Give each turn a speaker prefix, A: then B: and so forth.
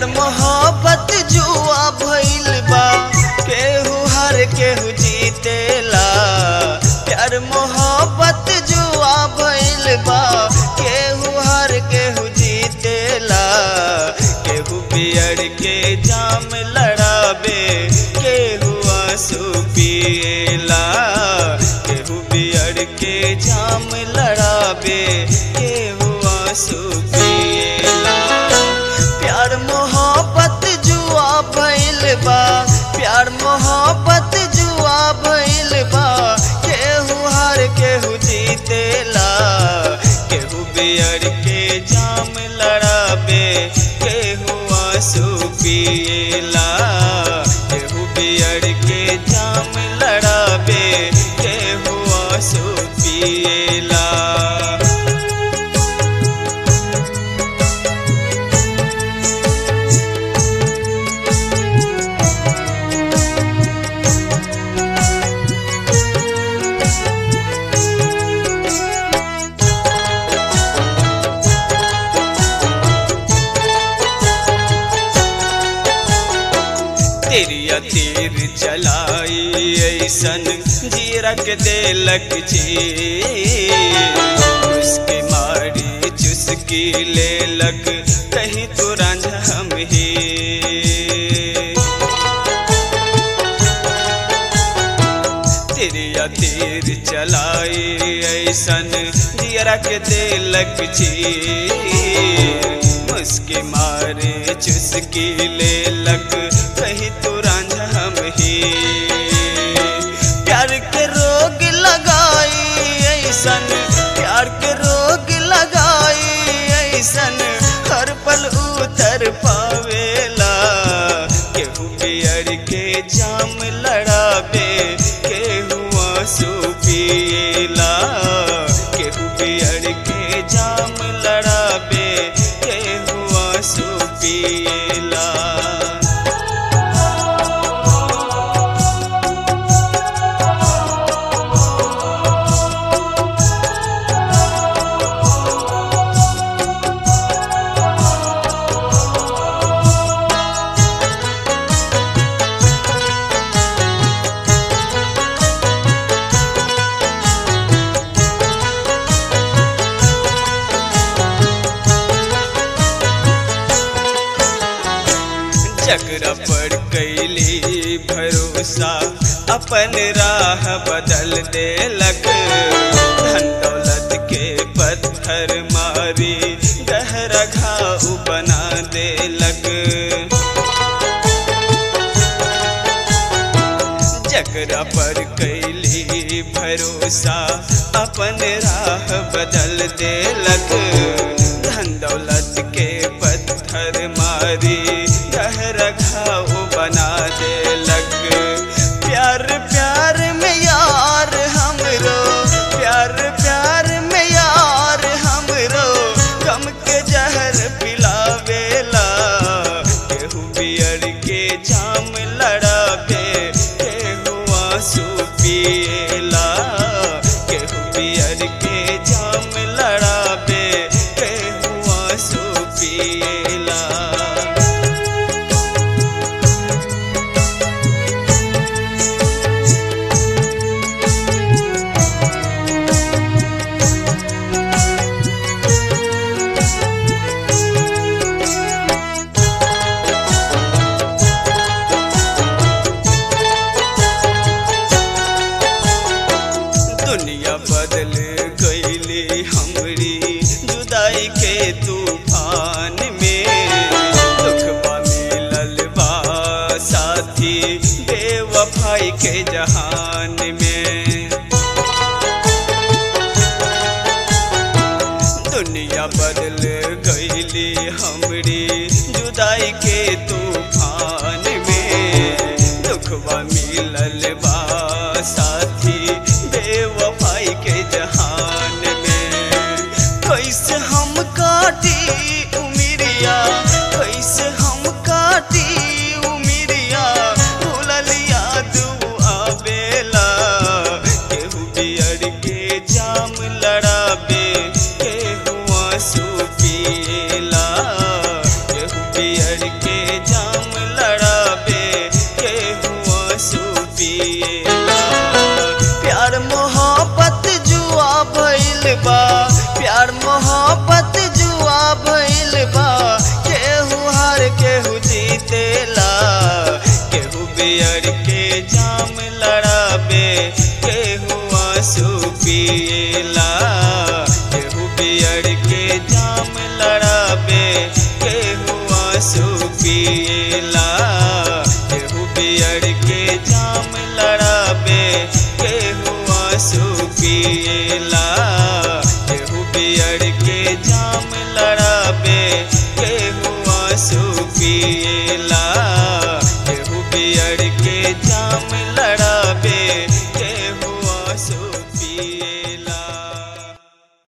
A: प्यार मोहब्बत जुआ भइल बा केहू हार केहू जीतेला प्यार मोहब्बत जुआ भइल बा केहू हार केहू जीतेला केहू बियर के जाम लड़ाबे केहू आंसू पिएला केहू बियर के जाम लड़ाबे केहू आंसू पिएला प्यार मोहब्बत जुआ भइल बा प्यार मोहब्बत जुआ भइल बा केहू हार केहू जीतेला केहू बियर के जाम लड़ाबे केहू आंसू पिएला केहू बियर के जाम लड़ाबे केहू आंसू पिएला तेरिया तीर चलाई ऐसन जीरा के देलक जी उसके मारी चुस्की लेलक कहीं तो रांझा हम ही तेरिया तीर चलाई ऐसन जीरा के देलक चीर उसके मारे चुस्की लेलक कहीं तो रांझा हम ही प्यार के रोग लगाई ऐसन प्यार के रोग लगाई ऐसन हर पल उतर पावेला केहू बियर के जाम लड़ाबे केहू आंसू पिएला केहू बियर के जाम लड़ाबे केहू आंसू पिएला जगरा पर कैली भरोसा अपन राह बदल देलक धन दौलत के पत्थर मारी गहरा घाव बना देलक जगरा पर कैली भरोसा अपन राह बदल देलक धन दौलत के पत्थर मारी गहरा घाव बना देलक प्यार प्यार में यार हमरो प्यार प्यार में यार हमरो गम के जहर पिलावेला केहू बियर के जाम लड़ाबे केहू आंसू पिएला केहू बियर के जाम लड़ाबे केहू आंसू पिएला दुनिया बदल गईली हमरी जुदाई के तूफान में दुखवा मिलल बा साथी बेवफाई के जहान में दुनिया बदल गईली हमरी जुदाई के तूफान में दुखवा मिलल बा साथी बेवफाई के जहान में कैसे हम काटी उमिरिया कैसे हम काटी उमिरिया भूलल याद आवेला केहू बियर के जाम लड़ाबे केहू आंसू पिएला केहू बियर बियर के जाम लड़ाबे केहू आंसू पिएला प्यार मोहब्बत जुआ भइल बा प्यार मोहब्बत जुआ भइल बा केहू हार केहू जीतेला केहू बियर के जाम लड़ाबे केहू आंसू पिएला केहू बियर के जाम लड़ाबे केहू आंसू पिएला केहू बियर के जाम लड़ाबे केहू आंसू पिएला केहू बियर के जाम लड़ाबे केहू आंसू पिएला केहू बियर के जाम लड़ा